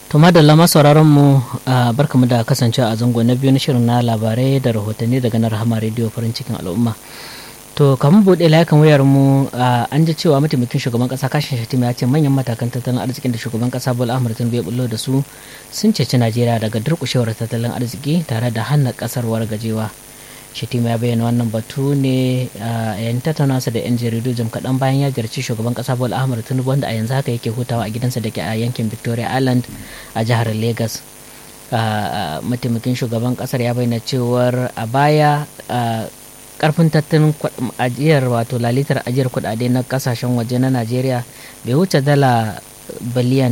To madalla sauraron mu barkamu da kasancewa a zango na biyu na shirin na labarai da rahotanni daga na rahama rediyo farin cikin al'umma. To kamar buɗe layukan wayar mu an ji cewa mataimakin shugaban kasa kashin shatima ya ce manyan matakan tattalin arzikin da shugaban kasa Bola Ahmed Tinubu ya bullo da su sun ceci Najeriya daga durƙushewar tattalin arziki tare da hana kasar wargajewa. Shatima ya bayyana wannan batu ne a yayin tattaunawarsa da 'yan jaridu jim kaɗan bayan ya ziyarci shugaban ƙasa Bola Ahmed Tinubu wanda a yanzu haka yake hutawa a gidansa da ke a yankin Victoria Island a jihar Lagos. Mataimakin shugaban ƙasar ya bayyana cewar a baya karfin tattalin ajiyar wato lalitar ajiyar kuɗaɗe na kasashen waje na Najeriya bai wuce dala biliyan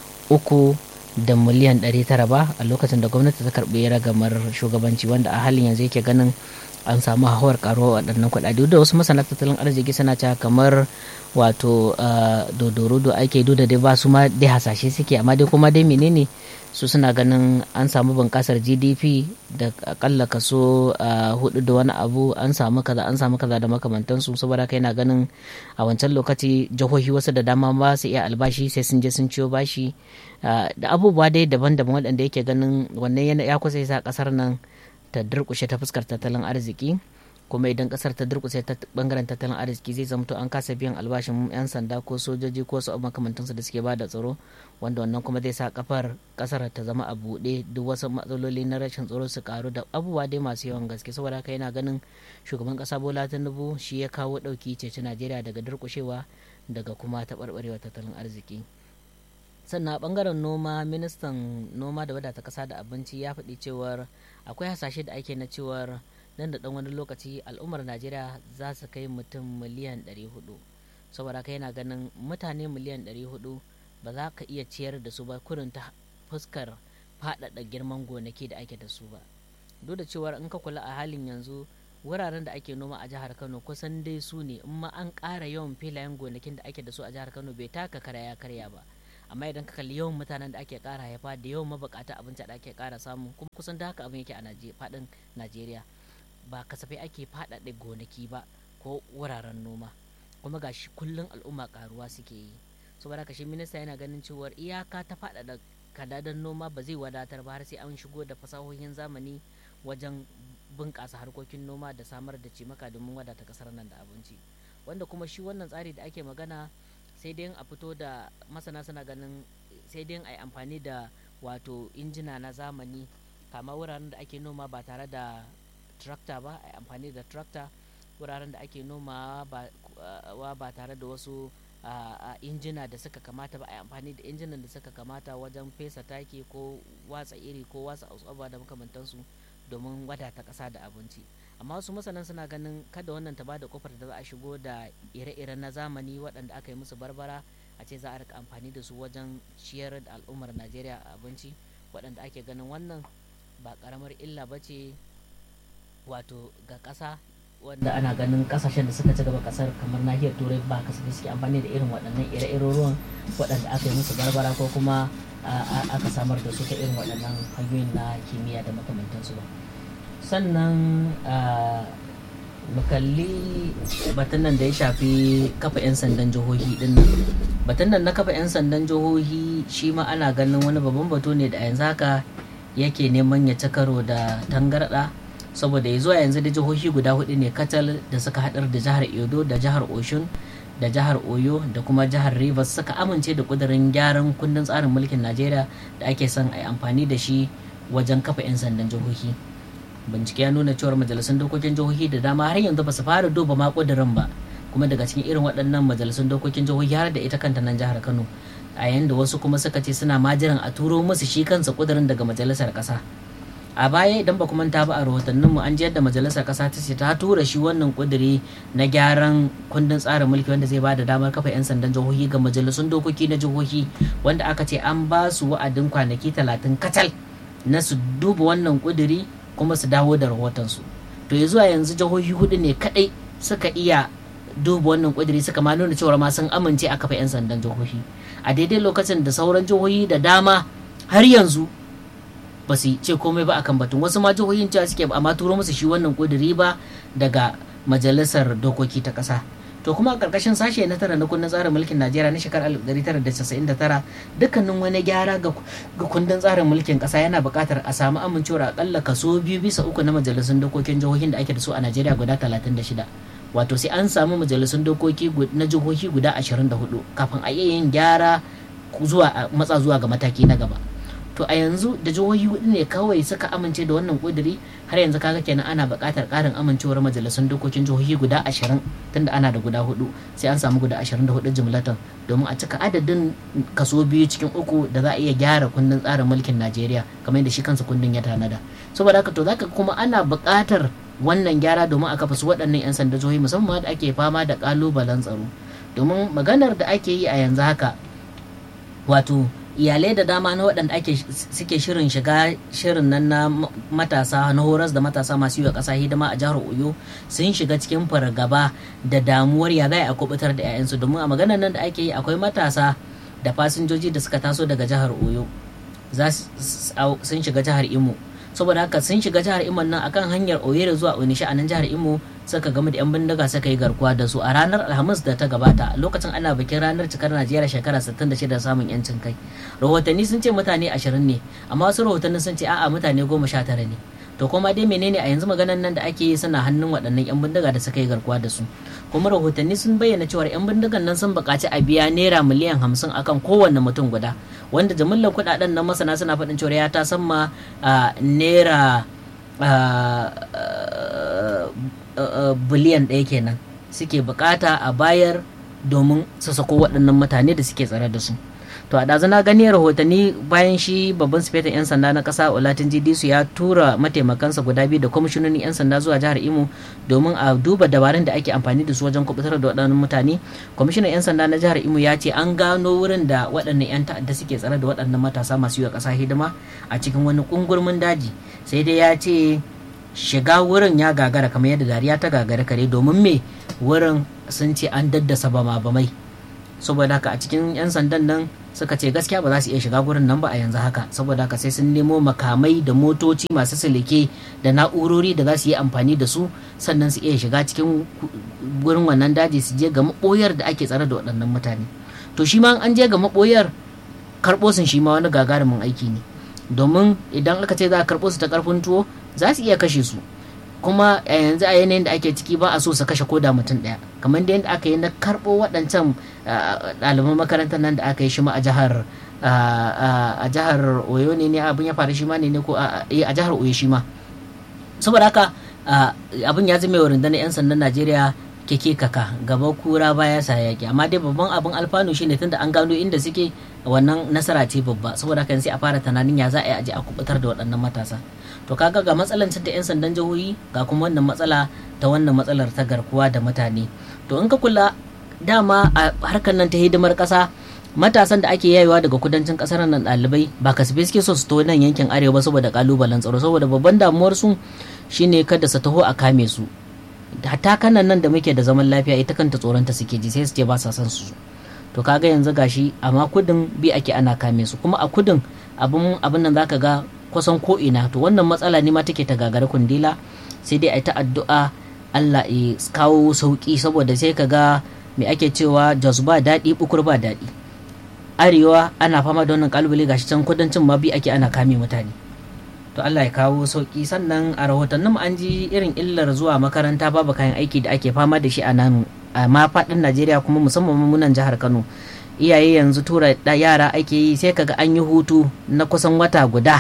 uku da miliyan 900 ba a lokacin da gwamnati ta karbi ragamar shugabanci wanda a halin yanzu yake ganin an samu hauhawar karuwa waɗannan kuɗaɗe da wasu masana tattalin arziki suna cewa kamar wato dodoro ake duda dai ba su ma dai hasashe suke amma dai kuma dai menene su suna ganin an samu bunƙasar gdp da akalla kaso hudu da wani abu an samu kaza an samu kaza da makamantansu saboda haka yana ganin a wancan lokaci jihohi wasu da dama ba su iya albashi sai sun je sun ciyo bashi da abubuwa dai daban-daban waɗanda yake ganin wannan ya kusa sa ƙasar nan ta durƙushe ta fuskar tattalin arziki kuma idan kasar ta durkuse ta bangaren tattalin arziki zai zamto an kasa biyan albashin 'yan sanda ko sojoji ko su makamantansu da suke bada tsaro wanda wannan kuma zai sa kafar kasar ta zama a buɗe duk wasu matsaloli na rashin tsaro su karu da abubuwa dai masu yawan gaske saboda haka yana ganin shugaban kasa bola tinubu shi ya kawo ɗauki ceci najeriya daga durkushewa daga kuma taɓarɓarewa tattalin arziki sannan a bangaren noma ministan noma da wadata kasa da abinci ya faɗi cewar akwai hasashe da ake na cewar nan da ɗan wani lokaci al'ummar najeriya za su kai mutum miliyan 400 saboda kai yana ganin mutane miliyan 400 ba za ka iya ciyar da su ba kurin ta fuskar faɗaɗa girman gonaki da ake da su ba duk da cewar in ka kula a halin yanzu wuraren da ake noma a jihar kano kusan dai su ne in ma an ƙara yawan filayen gonakin da ake da su a jihar kano bai taka karya karya ba amma idan ka kalli yawan mutanen da ake ƙara haifa da yawan mabukata abinci da ake ƙara samu kuma kusan da haka abin yake a faɗin najeriya ba kasafai ake faɗaɗe gonaki ba ko wuraren noma kuma ga shi kullum al'umma karuwa suke yi saboda haka shi minista yana ganin cewar iyaka ta faɗaɗa kadadan noma ba zai wadatar ba har sai an shigo da fasahohin zamani wajen bunƙasa harkokin noma da samar da cimaka domin wadata ƙasar nan da abinci wanda kuma shi wannan tsari da ake magana sai dai a fito da masana suna ganin sai dai a yi amfani da wato injina na zamani kama wuraren da ake noma ba tare da tractor ba a amfani da tractor wuraren da ake nomawa ba tare da wasu injina da suka kamata ba a amfani da injinan da suka kamata wajen fesa taki ko watsa iri ko watsa asuba da makamantansu domin wadata ƙasa da abinci amma wasu masanan suna ganin kada wannan ta bada kofar da za a shigo da ire-ire na zamani waɗanda aka yi musu barbara a ce za a rika amfani da su wajen ciyar da al'ummar najeriya a abinci waɗanda ake ganin wannan ba ƙaramar illa ba ce wato ga ƙasa wanda ana ganin kasashen da suka ci gaba kasar kamar nahiyar turai ba kasafai suke amfani da irin waɗannan ire-iren ruwan waɗanda aka yi musu barbara ko kuma aka samar da su ta irin waɗannan hanyoyin na kimiyya da makamantansu ba sannan mu kalli batun nan da ya shafi kafa 'yan sandan jihohi din nan batun nan na kafa 'yan sandan jihohi shi ma ana ganin wani babban batu ne da a yanzu haka yake neman ya ci karo da tangarɗa saboda ya zuwa yanzu da jihohi guda hudu ne katal da suka haɗar da jihar edo da jihar oshun da jihar oyo da kuma jihar rivers suka amince da kudirin gyaran kundin tsarin mulkin najeriya da ake son a yi amfani da shi wajen kafa 'yan sandan jihohi bincike ya nuna cewar majalisun dokokin jihohi da dama har yanzu ba su fara duba ma kudirin ba kuma daga cikin irin waɗannan majalisun dokokin jihohi har da ita kanta nan jihar kano a yayin da wasu kuma suka ce suna majiran a turo musu shi kansa kudirin daga majalisar ƙasa a baya idan ba manta ba a rahotannin mu an ji yadda majalisar kasa ta ce ta tura shi wannan kuduri na gyaran kundin tsarin mulki wanda zai bada damar kafa 'yan sandan jihohi ga majalisun dokoki na jihohi wanda aka ce an ba su wa'adin kwanaki talatin kacal na su duba wannan kuduri kuma su dawo da rahotonsu to ya zuwa yanzu jihohi hudu ne kadai suka iya duba wannan kuduri suka ma nuna cewa ma sun amince a kafa 'yan sandan jihohi a daidai lokacin da sauran jihohi da dama har yanzu ba su ce komai ba akan batun wasu ma jihohin cewa suke amma turo musu shi wannan kuduri ba daga majalisar dokoki ta ƙasa to kuma a ƙarƙashin sashe na tara na kundin tsarin mulkin najeriya na shekarar 1999 dukkanin wani gyara ga kundin tsarin mulkin ƙasa yana buƙatar a samu amincewar akalla kaso biyu bisa uku na majalisun dokokin jihohin da ake da su a najeriya guda 36 wato sai an samu majalisun dokoki na jihohi guda 24 kafin a iya yin gyara zuwa matsa zuwa ga mataki na gaba to a yanzu da jihohi hudu ne kawai suka amince da wannan kuduri har yanzu kaga kenan ana buƙatar ƙarin amincewar majalisun dokokin jihohi guda ashirin tunda ana da guda hudu sai an samu guda ashirin da hudu jimlatan domin a cika adadin kaso biyu cikin uku da za a iya gyara kundin tsarin mulkin najeriya kamar yadda shi kansa kundin ya tanada saboda haka to zaka kuma ana buƙatar wannan gyara domin a kafa su waɗannan 'yan sanda jihohi musamman da ake fama da ƙalubalen tsaro domin maganar da ake yi a yanzu haka wato iyalai da dama na waɗanda ake suke shirin shiga shirin nan na matasa na horas da matasa masu yi wa ƙasa hidima a jihar oyo sun shiga cikin fargaba da damuwar ya za a kubutar da 'ya'yansu domin a maganar nan da ake yi akwai matasa da fasinjoji da suka taso daga jihar oyo sun shiga jihar imo saboda haka sun shiga jihar imo nan akan hanyar oyere zuwa onisha a nan jihar imo suka gamu da 'yan bindiga suka yi garkuwa da su a ranar alhamis da ta gabata lokacin ana bikin ranar cikar najeriya shekara 66 da samun yancin kai rahotanni sun ce mutane 20 ne amma wasu rahotanni sun ce a'a mutane 19 ne to kuma dai menene a yanzu maganan nan da ake yi suna hannun waɗannan 'yan bindiga da suka yi garkuwa da su kuma rahotanni sun bayyana cewa 'yan bindigan nan sun buƙaci a biya naira miliyan 50 akan kowanne mutum guda wanda jimillar kuɗaɗen nan masana suna faɗin cewa ya ta sama naira biliyan ɗaya kenan suke bukata a bayar domin su sako waɗannan mutane da suke tsare da su to a ɗazu na gani rahotanni bayan shi babban sifetan 'yan sanda na ƙasa olatin su ya tura mataimakansa guda biyu da kwamishinonin 'yan sanda zuwa jihar imo domin a duba dabarun da ake amfani da su wajen kubutar da waɗannan mutane kwamishinan 'yan sanda na jihar imo ya ce an gano wurin da waɗannan 'yan ta'adda suke tsare da waɗannan matasa masu yi wa ƙasa hidima a cikin wani ƙungurmin daji sai dai ya ce shiga wurin ya gagara kamar yadda dariya ta gagara kare domin me wurin sun ce an daddasa bama bamai saboda haka a cikin 'yan sandan nan suka ce gaskiya ba za su iya shiga gurin nan ba a yanzu haka saboda haka sai sun nemo makamai da motoci masu silike da na'urori da za su yi amfani da su sannan su iya shiga cikin gurin wannan daji su je ga maɓoyar da ake tsare da waɗannan mutane to shi ma an je ga maɓoyar karɓo sun shi ma wani gagarumin aiki ne domin idan aka ce za a karɓo su ta ƙarfin tuwo za su iya kashe su kuma a yanzu a yanayin da ake ciki ba a so su kashe koda mutum ɗaya kamar da yadda aka yi na karɓo waɗancan ɗaliban makarantar nan da aka yi shi ma a jihar a jihar oyo ne ne abin ya faru shi ma ne ko a jihar oyo shi ma saboda haka abin ya zama wa rundunar 'yan sandan najeriya keke kaka gaba kura baya sa yaki amma dai babban abin alfanu shine tunda an gano inda suke wannan nasara ce babba saboda haka sai a fara tunanin ya za a yi aje a kubutar da waɗannan matasa to kaga ga matsalan da 'yan sandan jihohi ga kuma wannan matsala ta wannan matsalar ta garkuwa da mutane to in ka kula dama a harkar nan ta hidimar ƙasa matasan da ake yayewa daga kudancin ƙasar nan ɗalibai ba kasafai suke so su to nan yankin arewa saboda kalubalen tsaro saboda babban damuwar su shine kada su taho a kame su hatta kanan nan da muke da zaman lafiya ita kanta tsoronta suke ji sai su ce ba sa son su to kaga yanzu gashi amma kudin bi ake ana kame su kuma a kudin abin abin nan zaka ga kusan ko ina to wannan matsala ne ma take ta gagara kundila sai dai a ta addu'a Allah ya kawo sauki saboda sai ka ga me ake cewa jos ba daɗi bukur ba daɗi arewa ana fama da wannan kalubale gashi can kudancin ma bi ake ana kame mutane to Allah ya kawo sauki sannan a rahotannin an ji irin illar zuwa makaranta babu kayan aiki da ake fama da shi a nan a ma faɗin Najeriya kuma musamman munan jihar Kano iyaye yanzu tura yara ake yi sai kaga an yi hutu na kusan wata guda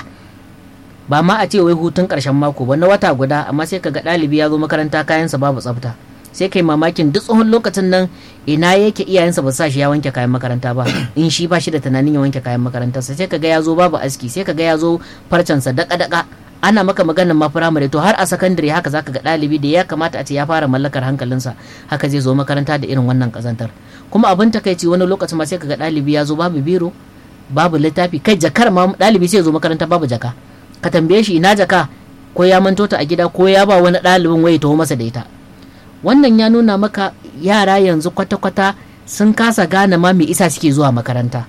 ba ma a ce wai hutun ƙarshen mako ba na wata guda amma sai kaga ɗalibi ya zo makaranta kayansa babu tsafta sai kai mamakin duk tsohon lokacin nan ina yake iyayensa ba sa shi ya wanke kayan makaranta ba in shi ba shi da tunanin ya wanke kayan makarantarsa sai kaga ya zo babu aski sai kaga ya zo farcensa daka daka ana maka maganin ma firamare to har a sakandare haka zaka ga ɗalibi da ya kamata a ce ya fara mallakar hankalinsa haka zai zo makaranta da irin wannan kazantar kuma abin takaici wani lokacin ma sai kaga ɗalibi ya zo babu biro babu littafi kai jakar ma ɗalibi sai zo makaranta babu jaka ka tambaye shi ina jaka ko ya manto ta a gida ko ya ba wani ɗalibin waye taho masa da ita wannan ya nuna maka yara yanzu kwata-kwata sun kasa gane ma me isa suke zuwa makaranta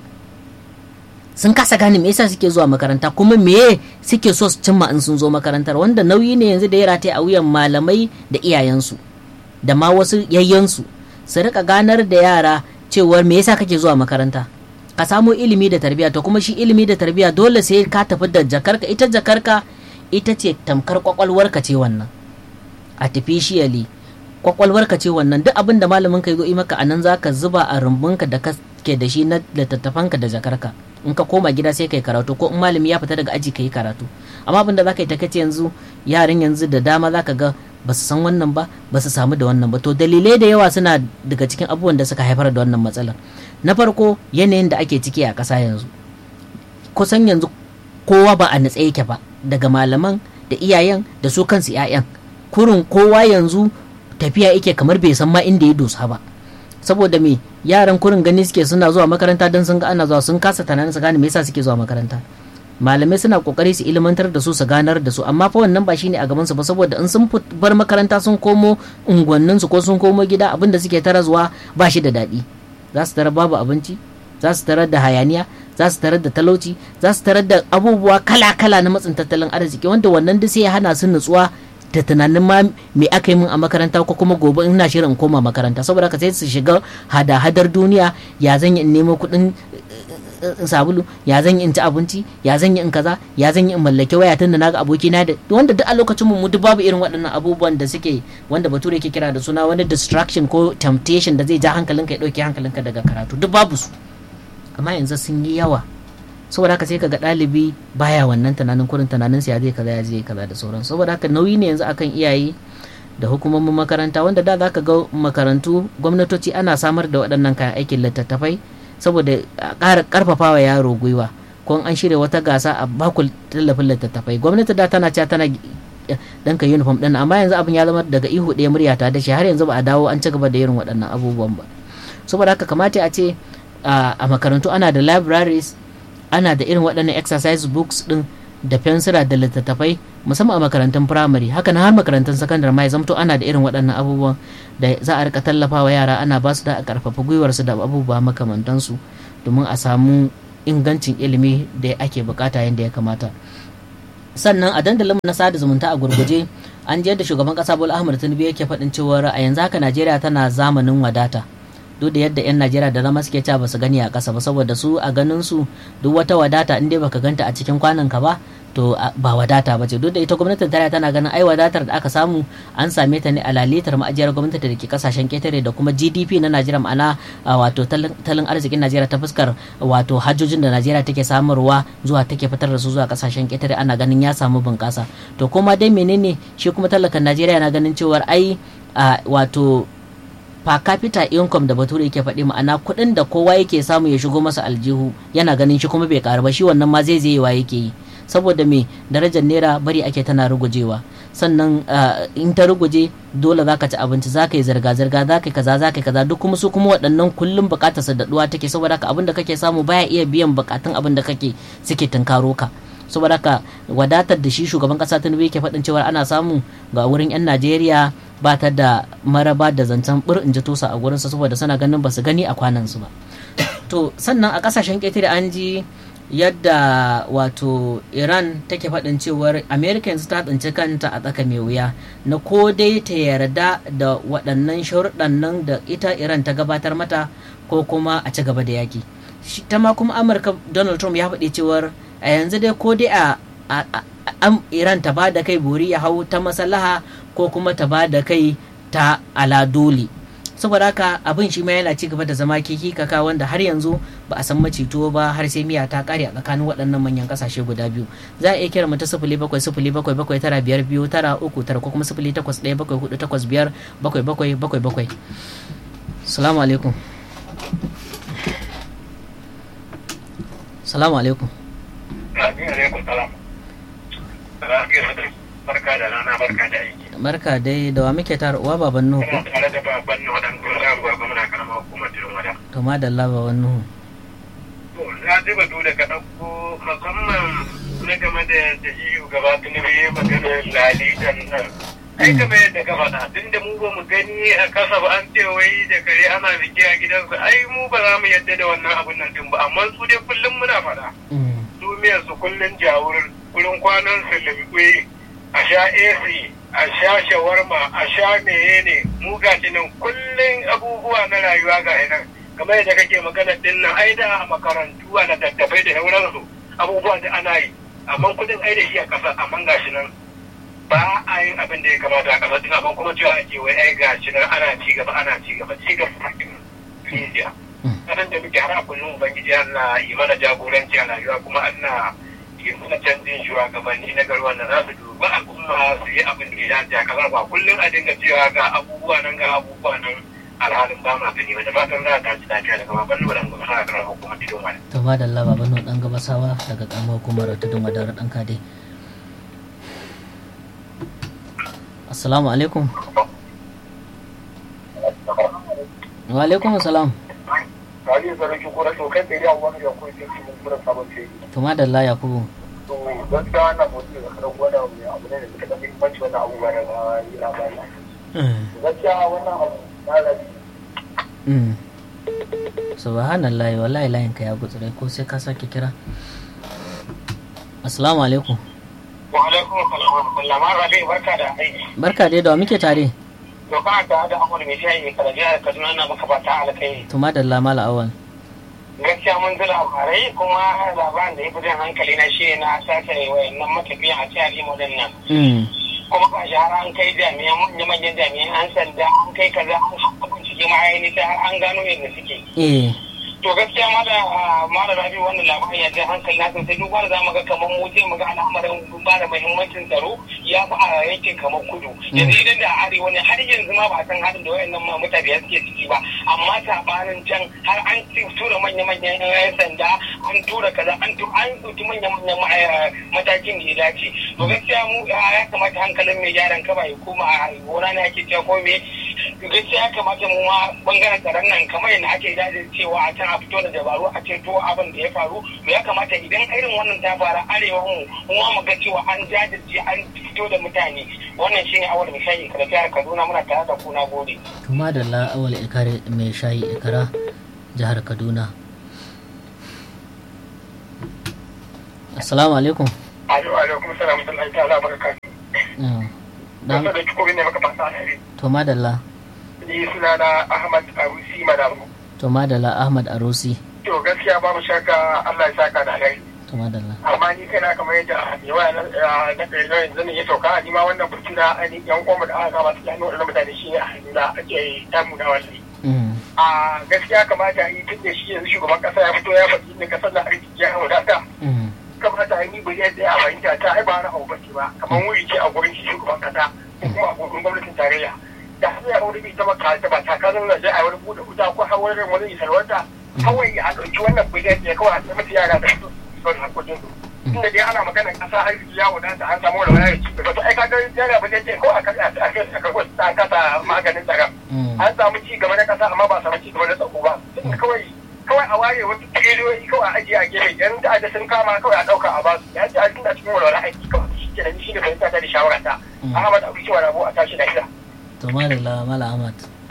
sun kasa gane me yasa suke zuwa makaranta kuma me suke so su cimma in sun zo makarantar wanda nauyi ne yanzu da ya rataye a wuyan malamai da iyayensu da ma wasu yayyansu su rika ganar da yara cewar me yasa kake zuwa makaranta ka samu ilimi da tarbiyya to kuma shi ilimi da tarbiyya dole sai ka tafi da jakarka ita jakarka ita ce tamkar kwakwalwarka ce wannan artificially kwakwalwarka ce wannan duk abin da malamin ka yi maka a nan za ka zuba a rumbunka da ke da shi na littattafanka da jakarka in ka koma gida sai kai karatu ko in malami ya fita daga aji ka yi karatu amma abin da za ka yi takace yanzu yaran yanzu da dama za ka ga ba su san wannan ba ba su samu da wannan ba to dalilai da yawa suna daga cikin abubuwan da suka haifar da wannan matsalar na farko yanayin da ake ciki a ƙasa yanzu kusan yanzu kowa ba a natsa yake ba daga malaman da iyayen da su kansu 'ya'yan kurin kowa yanzu tafiya yake kamar bai san ma inda ya dosa ba saboda me yaran kurin gani suke suna zuwa makaranta don sun ga ana zuwa sun kasa tunanin su gane me yasa suke zuwa makaranta malamai suna kokari su ilmantar da su su ganar da su amma fa wannan ba shine a gaban su ba saboda in sun bar makaranta sun komo unguwannin su ko sun komo gida abin da suke tara zuwa ba shi da daɗi za su tarar babu abinci za su tarar da hayaniya za su tarar da talauci za su tarar da abubuwa kala-kala na matsin tattalin arziki wanda wannan duk sai ya hana su nutsuwa da tunanin ma me aka yi min a makaranta ko kuma gobe ina shirin in koma makaranta saboda ka sai su shiga hada-hadar duniya ya zan yi in nemo kuɗin sabulu ya zan yi in ci abinci ya zan yi in kaza ya zan yi in mallake waya tun da naga aboki na da wanda duk a lokacin mu duk babu irin waɗannan abubuwan da suke wanda bature ke kira da suna wani distraction ko temptation da zai ja hankalinka ya ɗauke hankalinka daga karatu duk babu su amma yanzu sun yi yawa saboda haka sai kaga ɗalibi baya wannan tunanin kurin tunanin ya zai kaza ya zai kaza da sauran saboda haka nauyi ne yanzu akan iyaye da hukumomin makaranta wanda da za ka ga makarantu gwamnatoci ana samar da waɗannan kayan aikin littattafai saboda a ƙara ƙarfafa wa yaro gwiwa ko an shirya wata gasa a baku tallafin littattafai gwamnati da tana cewa tana ɗanka uniform ɗin amma yanzu abin ya zama daga ihu ɗaya murya ta da shi har yanzu ba a dawo an ci gaba da irin waɗannan abubuwan ba saboda haka kamata a ce a makarantu ana da libraries ana da irin waɗannan exercise books ɗin da fensira da littattafai musamman a makarantun firamare haka na har makarantun sakandare ma ya zamto ana da irin waɗannan abubuwan da za a rika tallafa wa yara ana ba su da a karfafa gwiwarsu da abubuwa makamantansu domin a samu ingancin ilimi da ake bukata yadda ya kamata sannan a dandalin na sada zumunta a gurguje an je da shugaban kasa bola ahmad tinubu yake faɗin cewa a yanzu haka najeriya tana zamanin wadata duk da yadda 'yan najeriya da zama suke cewa ba su gani a ƙasa ba saboda su a ganin su duk wata wadata in dai baka ganta a cikin kwanan ka ba to ba wadata ba ce duk da ita gwamnatin tarayya tana ganin ai wadatar da aka samu an same ta ne a lalitar ma'ajiyar gwamnati da ke kasashen ketare da kuma gdp na najeriya ma'ana wato talin arzikin najeriya ta fuskar wato hajjojin da najeriya take samarwa zuwa take fitar da su zuwa kasashen ketare ana ganin ya samu bunƙasa to kuma dai menene shi kuma talakan najeriya na ganin cewar ai wato per capita income da bature yake faɗi ma'ana kuɗin da kowa yake samu ya shigo masa aljihu yana ganin shi kuma bai karu ba shi wannan ma zai zaiwa yake yi saboda me darajar naira bari ake tana rugujewa sannan in ta ruguje dole za ka ci abinci za ka yi zirga-zirga za ka yi kaza za ka yi kaza duk kuma su kuma waɗannan kullum buƙatar su daɗuwa take saboda haka abin da kake samu baya iya biyan buƙatun abin da kake suke tunkaro ka saboda haka wadatar da shi shugaban ƙasa tinubu yake faɗin cewa ana samu ga wurin 'yan najeriya ba ta da maraba da zancen bir in ji tosa a gurinsa saboda suna ganin ba su gani a kwanansu ba to sannan a ƙasashen ƙetare an ji yadda wato iran take faɗin cewar america yanzu ta tsinci kanta a tsaka mai wuya na ko dai ta yarda da waɗannan sharuɗan nan da ita iran ta gabatar mata ko kuma a ci gaba da yaki ta ma kuma amurka donald trump ya faɗi cewar a yanzu dai ko dai a iran ta ba da kai bori ya hau ta maslaha ko kuma ta ba da kai ta aladoli saboda haka abin shi ma yana ci gaba da zama kiki kaka wanda har yanzu ba a san macito ba har sai miya ta kare a tsakanin waɗannan manyan kasashe guda biyu za a iya kira mu ta sifili bakwai sifili bakwai bakwai tara biyar biyu tara uku tara ko kuma sifili takwas ɗaya bakwai hudu takwas biyar bakwai bakwai bakwai bakwai salamu alaikum salamu alaikum barka da rana barka da aiki barka dai da wa muke tare uwa baban nuhu ko tare da baban nuhu dan gora gwa gwamna karama hukumar jirin wada to ma da Allah baban nuhu to na ji batu da ka ɗauko musamman na game da da iyo gaba tunubi ya magana lalitan nan ai kamar yadda ka faɗa tun da mu ba mu gani a kasa ba an ce wai da kare ana biki a gidansu ai mu ba za mu yadda da wannan abun nan din ba amma su dai kullum muna faɗa duniyar su kullum jawur wurin kwanan su limbe a sha AC a a sha shawarma a sha meye ne mu gashi nan kullum abubuwa na rayuwa ga nan kamar yadda kake magana din nan ai da a makarantu a littattafai da sauransu abubuwa da ana yi amma kudin ai da shi a ƙasa amma gashi nan ba a yin abin da ya kamata a ƙasa din amma kuma cewa ake wai ai gashi nan ana ci gaba ana ci gaba ci gaba rijiya kasan da muke har a kullum ubangiji Allah yi mana jagoranci a rayuwa kuma Allah yi mana canjin shugabanni na garuwa da za su duba al'umma su yi abin da ya dace a kasar ba kullum a dinga cewa ga abubuwa nan ga abubuwa nan alhalin ba ma gani wanda fatan za ta ci lafiya daga baban nuna ga masana karar hukumar tidon wani. to ma da laba bano dan gabasawa daga karamar hukumar tudun wadar dan kade assalamu alaikum wa alaikum assalam Rani sarki ko rashin kai tsere a wani da kuma cikin mun kura sabon ce. to ma da la yakubu To gaskiya wannan mutum da karan gwada abu ne da suka da muhimmanci wannan abubuwa da ba yi labari. Gaskiya wannan abu na rabi. subhanallah wallahi layin ka ya gutsure ko sai ka sake kira assalamu alaikum Wa alaikum salam wa rahmatullah ma rabi barka da aiki. barka dai da wa muke tare To kana ta da abu da mai shayi kada jihar Kaduna na maka fata alkai. to ma da la mala awal gaskiya mun ji labarai kuma labarin da ya fi jan hankali na shi na sace wayannan matafiya a jihar Imo din nan. Kuma ga shi har an kai jami'an manya-manyan jami'an an sanda an kai kaza an haɓa bincike ma ainihin sai har an gano yadda suke. eh To gaskiya ma da ma da rabi wannan labarin ya jan hankali na sosai duk wanda za mu ga kamar mu sai mu ga al'amarin ba da muhimmancin tsaro ya fi a yankin kamar kudu. Yanzu idan da arewa ne har yanzu ma ba san halin da wayannan ma mutane suke ciki ba amma sabanin can har an tura manya-manyan 'yan sanda an tura kaza an tu an ɗauki manya-manyan matakin da ya dace to gaskiya mu ya kamata hankalin mai gyaran kaba ya koma a gona ne ake cewa ko me gaskiya ya kamata mu ma bangaren tsaron nan kamar yadda ake dace cewa a can a fito da dabaru a ceto abin da ya faru to ya kamata idan irin wannan ta faru arewa mu mu mu ga cewa an jajirce an fito da mutane wannan shine awal misali kada jihar Kaduna muna tare da ku na gode to ma da la awal ikare mai shayi ikara jihar Kaduna assalamu alaikum alaikum salam da ta'ala barakatuh dan da kiko ne maka fasa alheri to madalla ni suna na Ahmad Arusi Madamu to madalla Ahmad Arusi to gaskiya babu shakka Allah ya saka da alheri to madalla amma ni kana kamar yadda yawa na na kai yanzu ne ya sauka ni ma wannan burki na ani yan goma da aka ba su hannu da mutane shi ne a hannuna ake tamu da wallahi a gaskiya kamata yi tun da shi yanzu shugaban kasa ya fito ya faɗi ne kasar da arziki ya wadata kamata yi bai yadda ya fahimta ta ai ba na abu bace ba kamar wuri ce a gurin shi shugaban kasa ko kuma a gurin gwamnatin tarayya da har ya wani bai taba ta ba takarar na zai a wani buɗe wuta ko har wani wani isarwanta kawai a ɗauki wannan biliyan ne kawai a tsaye yara da su son hakokin su tunda dai ana maganar kasa arziki ya wadata an samu wani wani ci gaba to ai kaga yana ba ce ko a kai a kai a kai ta kasa maganin tsaron an samu ci gaba na kasa amma ba samu ci gaba na tsako ba kawai kawai a ware wasu triliyoyi kawai a ajiye a gefe yan ta'adda sun kama kawai a ɗauka a basu ya ce a tunda cikin walwala aiki kawai shi ke da shi ne fahimta ta da shawara ta Ahmad Abu Cewa Rabo a tashi lafiya. to madalla mala Ahmad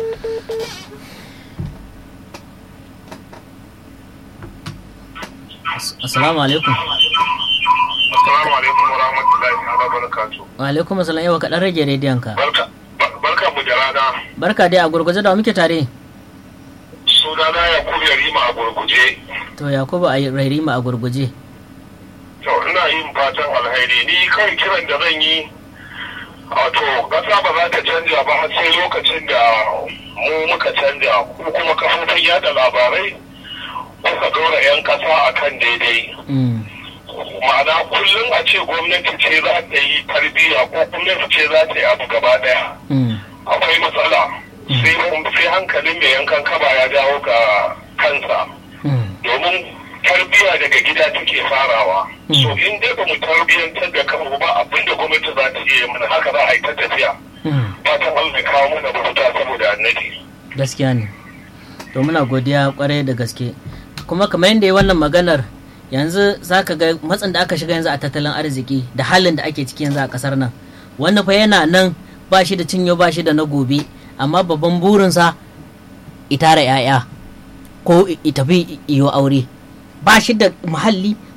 Assalamu alaikum. Assalamu alaikum wa rahmatullahi wa barakatuh. Wa alaikum assalam yawa kaɗan rage rediyon ka. Barka barka mu da rana. Barka dai a gurguje da muke tare. Sunana Yakubu Yarima a gurguje. To Yakubu a Yarima a gurguje. To ina yin fatan alheri ni kai kiran da zan yi wato ƙasa ba za ta canja ba har sai lokacin da mu muka canja ko kuma kafofin yada labarai kuka ɗora 'yan ƙasa a kan daidai. Ma'ana kullum a ce gwamnati ce za ta yi tarbiyya ko gwamnati ce za ta yi abu gaba ɗaya. Akwai matsala. Sai hankalin mai yankan kaba ya dawo ga kansa. Domin tarbiyya daga gida take farawa. So in dai ba mu tarbiyyantar da kanmu ba abinda gwamnati za ta iya mana haka za a yi ta tafiya. Fatan Allah ya kawo mana mafita saboda annabi. Gaskiya ne. To muna godiya kwarai da gaske. Kuma kamar yadda ya wannan maganar yanzu za ka ga matsin da aka shiga yanzu a tattalin arziki da halin da ake ciki yanzu a kasar nan. Wani fa yana nan ba shi da cinyo ba shi da na gobe amma babban burinsa itara 'ya'ya ko tafi iyo aure ba shi da muhalli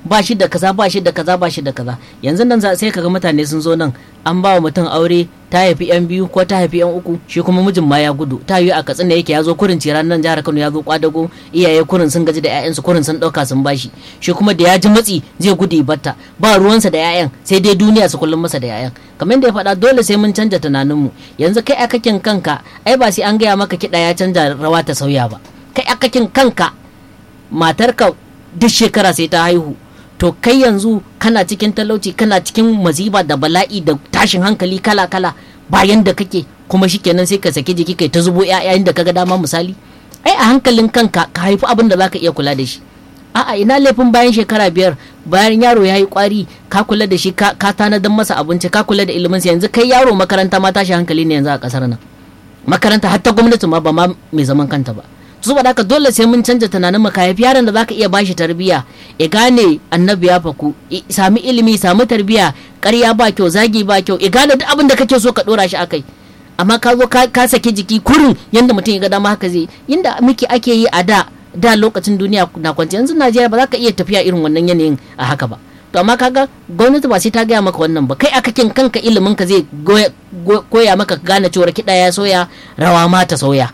ba shi da kaza ba shi da kaza ba shi da kaza yanzu nan sai kaga mutane sun zo nan an ba wa mutum aure ta haifi yan biyu ko ta haifi yan uku shi kuma mijin ma ya gudu ta yi a katsina yake ya zo kurin ciran nan jihar Kano ya zo kwadago iyaye kurin sun gaji da ƴaƴansu kurin sun dauka sun bashi shi kuma da ya ji matsi zai gudu batta ba ruwansa da ƴaƴan sai dai duniya su kullum masa da ƴaƴan kamar yadda ya faɗa dole sai mun canja tunaninmu yanzu kai akakin kanka ai ba sai an gaya maka kiɗa ya canja rawa ta sauya ba kai akakin kanka matarka duk shekara sai ta haihu to kai yanzu kana cikin talauci kana cikin maziba da bala'i da tashin hankali kala kala bayan da kake kuma shikenan sai ka saki jiki kai ta zubo ƴaƴayen da kaga dama misali ai a hankalin kanka ka haifi abin da zaka iya kula da shi a'a ina laifin bayan shekara biyar bayan yaro ya yi kwari ka kula da shi ka tanadar masa abinci ka kula da ilimin yanzu kai yaro makaranta ma tashi hankali ne yanzu a kasar nan makaranta hatta gwamnati ma ba ma mai zaman kanta ba saboda haka dole sai mun canja tunanin mu haifi yaron da zaka iya bashi tarbiya ya gane annabi ya faku sami ilimi sami tarbiya ƙarya ba kyau zagi ba kyau ya gane duk abin da kake so ka dora shi akai amma ka zo ka saki jiki kurin yanda mutum ya ga dama haka zai inda muke ake yi a da da lokacin duniya na kwanci yanzu Najeriya ba za ka iya tafiya irin wannan yanayin a haka ba to amma kaga gwamnati ba sai ta gaya maka wannan ba kai akakin kanka ilimin ka zai koya maka gane cewar kiɗa ya soya rawa ma ta sauya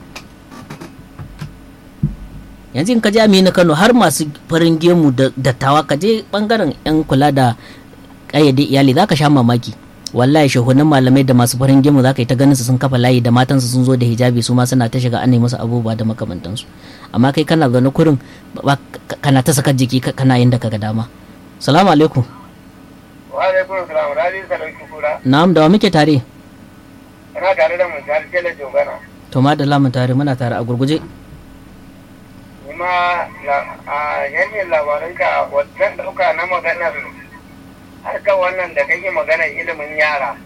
yanzu in ka je aminu kano har masu farin gemu da dattawa ka je bangaren yan kula da kayyade iyali za ka sha mamaki wallahi shahunan malamai da masu farin gemu za ka yi ta ganin su sun kafa layi da matansu sun zo da hijabi su ma suna ta shiga an musu abubuwa da makamantansu amma kai kana zaune kurin kana ta saka jiki kana yin da kaga dama salamu alaikum wa alaikum salam radi salauki kura na'am da wa muke tare ana tare da mun tare tele jogana to ma da lamun tare muna tare a gurguje kuma a yanyin labaranka wajen dauka na maganar harkar wannan da kake maganar ilimin yara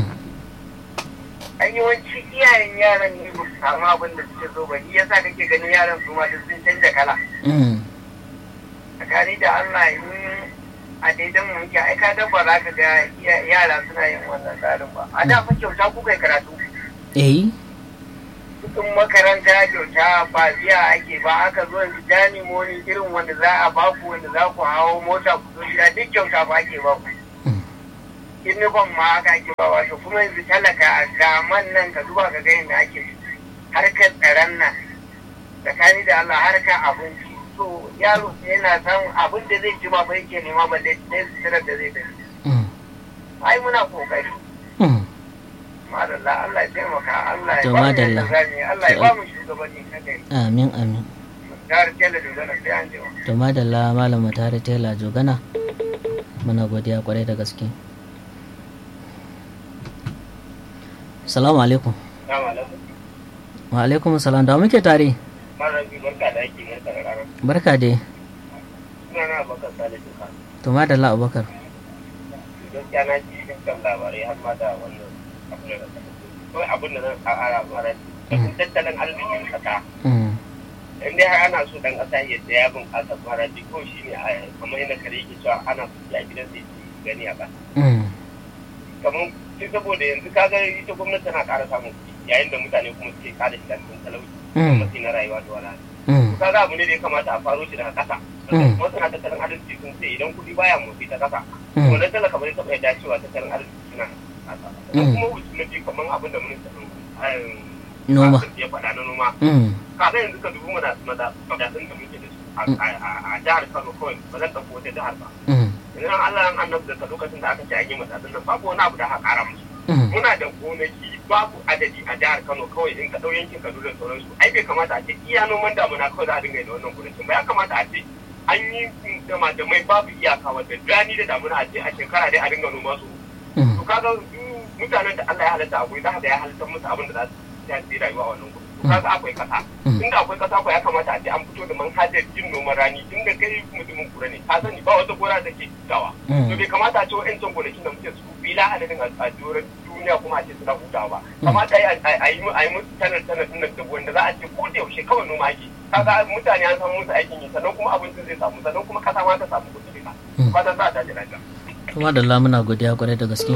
an yawanci iyayen yaran ne ba su samu abin da suke so ba shi yasa kake ganin yaran su ma sun canja kala tsakani da Allah in a daidan mu muke aika dan ba za ka ga yara suna yin wannan tsarin ba a da fa kyauta kuka karatu eh kudin makaranta kyauta ba biya ake ba aka zo yanzu jani moni irin wanda za a baku wanda za ku hawo mota ku zo gida duk kyauta ba ake ba ku uniform ma aka ake ba wato kuma yanzu talaka ga man nan ka duba ka ga yadda ake harkar tsaron nan tsakani da Allah harkar abinci so yaro yana samun abin da zai ci ma ba yake nema ba da tsirar da zai tafi ai muna kokari madalla Allah ya taimaka Allah ya ba mu yadda zami Allah ya ba mu shugabanni na gari amin amin tare tela jogana sai an jima to madalla malam tare tela jogana muna godiya kwarai da gaske salamu alaikum wa alaikum salam da muke tare barka da ake barka da rana barka dai suna na bakar salisu ka to madalla abubakar gaskiya na ji dukkan labarai har ma da wannan abin da kawai abin da zan ƙara mara cikin tattalin arzikin ƙasa in dai har ana so dan ƙasa ya ya bunƙasa mara ko shi ne kamar yadda kare yake cewa ana so ya gidan sai gani a ƙasa kamar sai saboda yanzu kaga ita gwamnati tana ƙara samun kuɗi yayin da mutane kuma suke ƙara shiga cikin talauci kuma na rayuwa da wala kaga abu ne da ya kamata a faro shi daga ƙasa masana tattalin arziki sun ce idan kuɗi baya motsi ta ƙasa wannan talaka bai taɓa yadda cewa tattalin arziki suna ƙasa kuma wuce na biyu kamar abin da ministan noma ya faɗa na noma kaga yanzu ka dubu madatsun da muke da su a jihar Kano kawai ba zan ɗauko wata jihar ba idan Allah an annabi da lokacin da aka ce an yi madatsun nan babu wani abu da aka ƙara musu muna da gonaki babu adadi a jihar Kano kawai in ka ɗau yankin Kaduna da sauransu ai bai kamata a ce iya noman damuna kawai za a dinga yi da wannan gonakin ba ya kamata a ce an yi dama da mai babu iyaka wadda rani da damuna a ce a shekara dai a dinga noma su to kaga mutanen da Allah ya halatta a guri za ya halatta musu abin da za su yi rayuwa a wannan guri to kaga akwai kasa tunda akwai kasa ko ya kamata a ce an fito da manhajar yin noman rani tunda kai mutumin kura ne ka sani ba wata gona da ke dawa to bai kamata a ce wa'ancan gonakin da muke su bila adadin a doron duniya kuma a ce suna hutawa ba kamata a yi musu tanar tanar din da wanda za a ce ko da yaushe kawai noma ake kaga mutane an samu musu aikin yi sannan kuma abincin zai samu sannan kuma kasa ma ta samu kuɗi ka fatan za a tashi lafiya kuma da lamuna godiya kwarai da gaske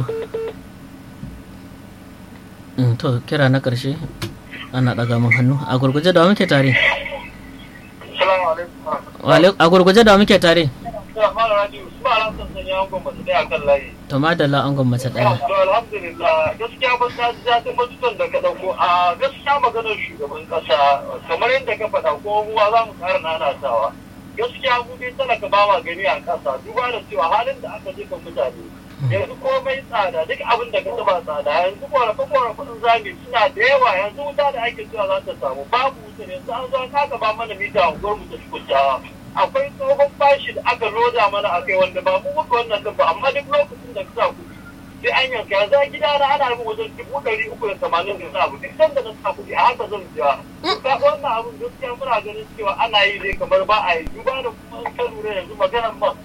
to kira na ƙarshe ana ɗaga min hannu a gurguje da muke tare a gurguje da muke tare da mara radio su ba ran san sanya angon ba su daya kan layi to madalla angon mace daya to alhamdulillah gaskiya ba ta ji daɗin batutan da ka ɗauko a gaskiya maganar shugaban ƙasa kamar yadda ka faɗa ko ruwa za mu ƙara nanatawa gaskiya mu dai talaka ba ma gani a ƙasa duba da cewa halin da aka jefa mutane yanzu komai tsada duk abin da ka taba tsada yanzu korafe korafin zami suna da yawa yanzu wuta da ake cewa za ta samu babu wuta yanzu an zo ka gaba mana mita a unguwar mu ta tukuntawa akwai tsohon bashi da aka loda mana a kai wanda ba mu muka wannan din ba amma duk lokacin da ka sa kuɗi sai an yanka yanzu a gida na ana yin wajen dubu ɗari uku da tamanin da abu duk sanda na sa kuɗi a haka zan biya ka wannan abin gaskiya muna ganin cewa ana yi ne kamar ba a yi duba da kuma in ka lura yanzu maganar masu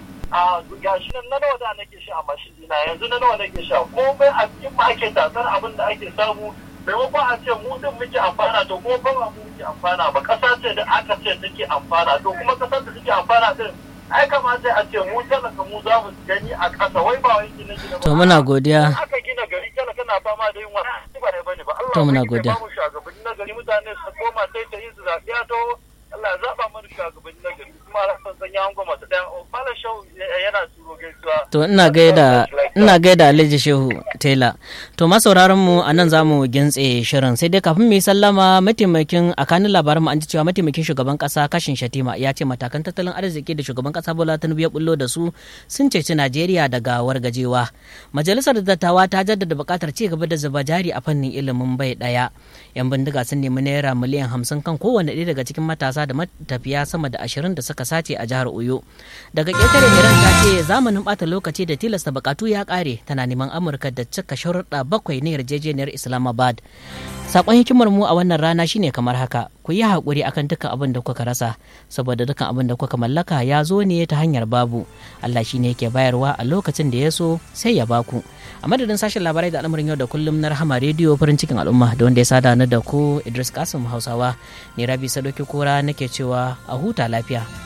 a gashi nan na nawa da nake sha a mashin dina yanzu na nawa nake sha komai a cikin ma ake tasar abin da ake samu maimakon a ce mu din muke amfana to kuma ba mu muke amfana ba kasa ce da aka ce take amfana to kuma kasar da take amfana din ai kamata a ce mu talaka mu za mu gani a kasa wai ba wai gina gina ba to muna godiya aka gina gari talaka na fama da yin wani ba ne bane ba Allah To muna ya godiya. ba mu shugabanni na gari mutane su koma sai ta yi su zaɓiya to Allah ya zaɓa mana shugabanni na gari kuma rasan sanya an goma ta ɗaya Malam Shau yana turo gaisuwa to ina gaida ina gaida Alhaji Shehu Taylor to masauraran mu anan zamu gintse shirin sai dai kafin mu yi sallama mataimakin a kanin labarin mu an ji cewa mataimakin shugaban kasa Kashin Shatima ya ce matakan tattalin arziki da shugaban kasa Bola Tinubu ya bullo da su sun ceci Najeriya daga wargajewa majalisar dattawa ta jaddada buƙatar ci gaba da zuba jari a fannin ilimin bai daya yan bindiga sun nemi naira miliyan hamsin kan kowane ɗaya daga cikin matasa da matafiya sama da ashirin da suka sace a jihar Oyo daga ƙetare Iran ta ce zamanin ɓata lokaci da tilasta bukatu ya ƙare tana neman Amurka da cika sharuɗa bakwai na yarjejeniyar Islamabad sakon hikimar mu a wannan rana shine kamar haka ku yi haƙuri akan dukkan abin da kuka rasa saboda dukkan abin da kuka mallaka ya zo ne ta hanyar babu Allah shine yake bayarwa a lokacin da ya so sai ya baku a madadin sashen labarai da al'amarin yau da kullum na rahama rediyo farin cikin al'umma da wanda ya sada ni da ku Idris Kasim Hausawa ne Rabi Sadoki Kura nake cewa a huta lafiya